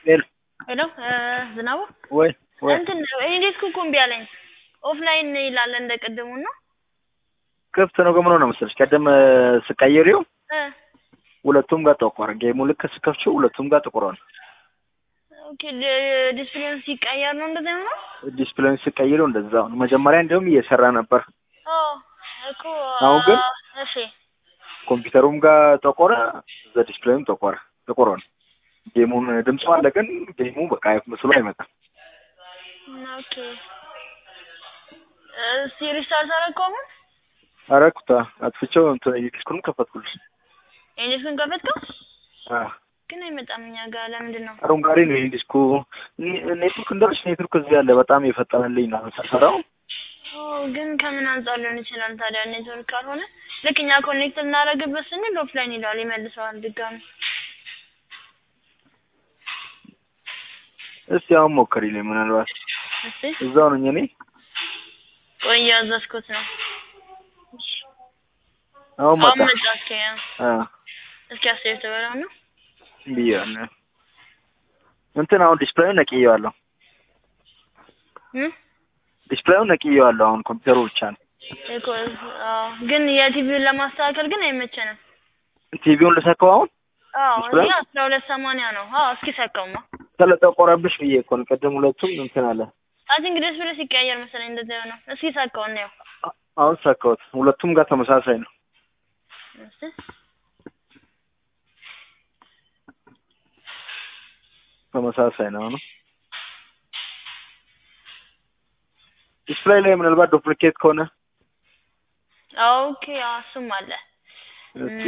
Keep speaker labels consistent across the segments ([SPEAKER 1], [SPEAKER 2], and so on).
[SPEAKER 1] ሄሎ
[SPEAKER 2] ሄሎ ዝናቡ
[SPEAKER 1] ወይ ወይ
[SPEAKER 2] እንትን እንዴት ኩኩ እምቢ አለኝ። ኦፍላይን ይላል እንደ ቅድሙ ነው።
[SPEAKER 1] ክፍት ነው ግን ምን ሆነ መሰለሽ ቀደም ስቀይሪው
[SPEAKER 2] እ
[SPEAKER 1] ሁለቱም ጋር ጠቆረ። ጌሙ ልክ ስከፍቺው ሁለቱም ጋር ጥቁሯል።
[SPEAKER 2] ኦኬ ዲስፕሌን ሲቀየር ነው እንደዚህ ነው።
[SPEAKER 1] ዲስፕሌን ስቀይረው እንደዛ ነው። መጀመሪያ እንዲሁም እየሰራ ነበር።
[SPEAKER 2] ኦ እኮ
[SPEAKER 1] አሁን ግን
[SPEAKER 2] እሺ
[SPEAKER 1] ኮምፒውተሩም ጋር ጠቆረ፣ እዛ ዲስፕሌይም ጠቆረ። ጥቁሯል። ጌሙን ድምፁ አለ ግን ጌሙ በቃ ምስሉ አይመጣም።
[SPEAKER 2] ኦኬ እስቲ ሪስታርት አደረገው አሁን
[SPEAKER 1] አረኩታ አጥፍቼው እንትን ዲስኩንም ከፈትኩልሽ።
[SPEAKER 2] ኤንዲስኩን ከፈትከው
[SPEAKER 1] አዎ
[SPEAKER 2] ግን አይመጣም እኛ ጋር ለምንድን ነው?
[SPEAKER 1] አረንጓዴ ነው ይሄ ዲስኩ። ኔትወርክ እንዳልሽ ኔትወርክ እዚህ ያለ በጣም የፈጠነልኝ ነው ሰፈራው።
[SPEAKER 2] ኦ ግን ከምን አንጻር ሊሆን ይችላል ታዲያ? ኔትወርክ ካልሆነ ልክ እኛ ኮኔክት ልናደርግበት ስንል ኦፍላይን ይላል፣ ይመልሰዋል ድጋሚ።
[SPEAKER 1] እስቲ አሁን ሞክሪልኝ ምናልባት
[SPEAKER 2] እስቲ
[SPEAKER 1] እዛው ነኝ እኔ።
[SPEAKER 2] ቆይ እያዘዝኩት ነው።
[SPEAKER 1] አሁን መጣ።
[SPEAKER 2] አሁን መጣ። እስኪ
[SPEAKER 1] አ
[SPEAKER 2] እስኪ አስር ተበላው ነው
[SPEAKER 1] ብያለሁ። እንትን አሁን ዲስፕሌዩን ነቅዬዋለሁ።
[SPEAKER 2] እ
[SPEAKER 1] ዲስፕሌዩን ነቅዬዋለሁ። አሁን ኮምፒውተሩ ብቻ ነው።
[SPEAKER 2] እኮ አዎ፣ ግን የቲቪውን ለማስተካከል ግን አይመቸንም።
[SPEAKER 1] ቲቪውን ልሰካው አሁን
[SPEAKER 2] አዎ
[SPEAKER 1] ዲስፕሌይ?
[SPEAKER 2] እዚህ አስራ ሁለት ሰማንያ ነው። አዎ እስኪ ሰካውማ።
[SPEAKER 1] ስለጠቆረብሽ ብዬ እኮ ነው። ቅድም ሁለቱም እንትን አለ።
[SPEAKER 2] አይ ቲንክ ዲስፕሌይ ሲቀያየር መሰለኝ እንደዛ ነው። እስኪ ሰካው ነው።
[SPEAKER 1] አ- አሁን ሰካሁት። ሁለቱም ጋር ተመሳሳይ ነው።
[SPEAKER 2] እስቲ
[SPEAKER 1] ተመሳሳይ ነው ነው ዲስፕሌይ ላይ ምናልባት ዱፕሊኬት ከሆነ
[SPEAKER 2] ኦኬ፣ አዎ እሱም አለ።
[SPEAKER 1] እስቲ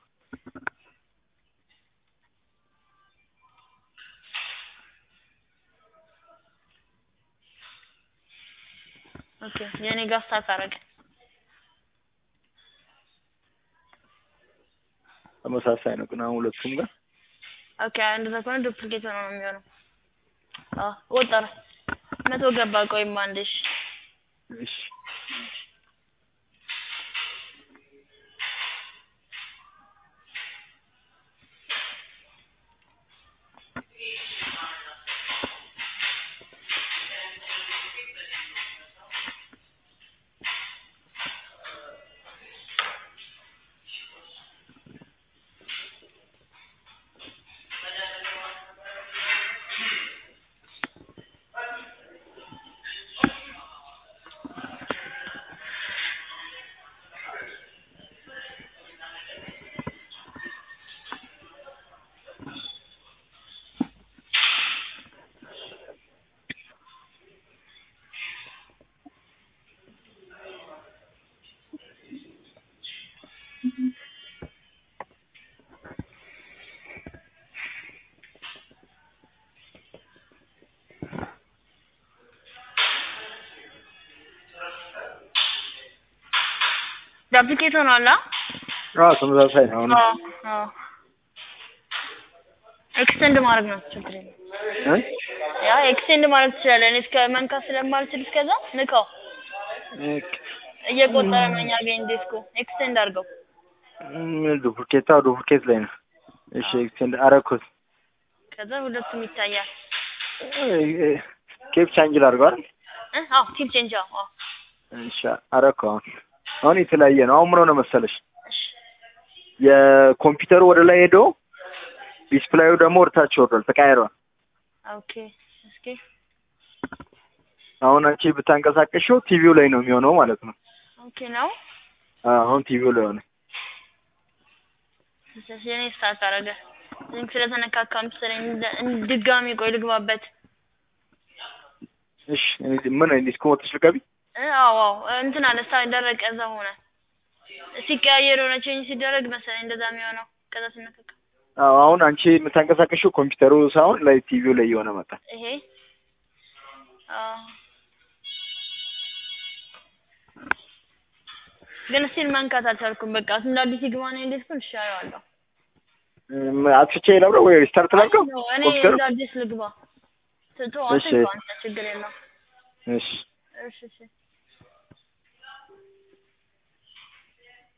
[SPEAKER 2] ኦኬ የኔ ጋር ስታክ አደረገ።
[SPEAKER 1] ተመሳሳይ ነው ግን አሁን ሁለቱም ጋር
[SPEAKER 2] ኦኬ እንደዛ ከሆነ ዱፕሊኬት ሆኖ ነው የሚሆነው። አዎ ወጠረ መቶ ገባ። ቆይማ አንዴ እሺ።
[SPEAKER 1] እሺ
[SPEAKER 2] ዱፕሊኬት ሆኗል። አ?
[SPEAKER 1] አዎ ተመሳሳይ ነው። አሁን
[SPEAKER 2] አዎ አዎ ኤክስቴንድ ማድረግ ነው ችግር የለም።
[SPEAKER 1] እ?
[SPEAKER 2] ያ ኤክስቴንድ ማድረግ ትችላለህ። እኔ እስከ መንካት ስለማልችል እስከዛ ንካው። እየቆጠረ ነው እኛ ጋር ዲስኩ። ኤክስቴንድ አድርገው።
[SPEAKER 1] ም- ዱፕሊኬት አዎ ዱፕሊኬት ላይ ነው። እሺ ኤክስቴንድ አረኩት።
[SPEAKER 2] ከዛ ሁለቱም ይታያል።
[SPEAKER 1] ኬፕ ቻንጅ ላድርገዋል።
[SPEAKER 2] እ? አዎ ቲፕ ቼንጅ አዎ አዎ።
[SPEAKER 1] እሺ አረኩ። አሁን አሁን የተለያየ ነው። አሁን ምን ሆነ መሰለሽ
[SPEAKER 2] እሺ
[SPEAKER 1] የኮምፒውተሩ ወደ ላይ ሄዶ ዲስፕሌዩ ደግሞ ወደታች ወርዷል፣ ተቀያይሯል።
[SPEAKER 2] ኦኬ እስኪ
[SPEAKER 1] አሁን አንቺ ብታንቀሳቀሽው ቲቪው ላይ ነው የሚሆነው ማለት ነው።
[SPEAKER 2] ኦኬ ነው።
[SPEAKER 1] አዎ፣ አሁን ቲቪው ላይ ሆነ።
[SPEAKER 2] ስለዚህ የኔ ስታርት አደረገ። ሊንክ ስለተነካካ መሰለኝ እንደ- እንደ- ድጋሚ ቆይ ልግባበት።
[SPEAKER 1] እሺ እኔ ምን ዲስኮ ወጥሽ ልገቢ?
[SPEAKER 2] እ አዎ አዎ እንትን አለ ስታርት ደረቀ። እዛ ሆነ ሲቀያየር የሆነ ቼንጅ ሲደረግ መሰለኝ እንደዛ የሚሆነው ከዛ ሲነካካ
[SPEAKER 1] አዎ አሁን አንቺ የምታንቀሳቀሽው ኮምፒውተሩ ሳይሆን ላይ ቲቪው ላይ እየሆነ መጣ።
[SPEAKER 2] ይሄ አዎ ግን እስቲል መንካት አልቻልኩም። በቃ እንደ አዲስ ይግባና እንዴት ኩን እሻለዋለሁ።
[SPEAKER 1] እም፣ አጥፍቼ ላብረው ወይ ሪስታርት ላድርገው
[SPEAKER 2] እኔ
[SPEAKER 1] ኮምፒውተሩ?
[SPEAKER 2] እንደ አዲስ ልግባ። ትቶ
[SPEAKER 1] እሺ።
[SPEAKER 2] አትንኳ አንተ ችግር የለውም።
[SPEAKER 1] እሺ
[SPEAKER 2] እሺ እሺ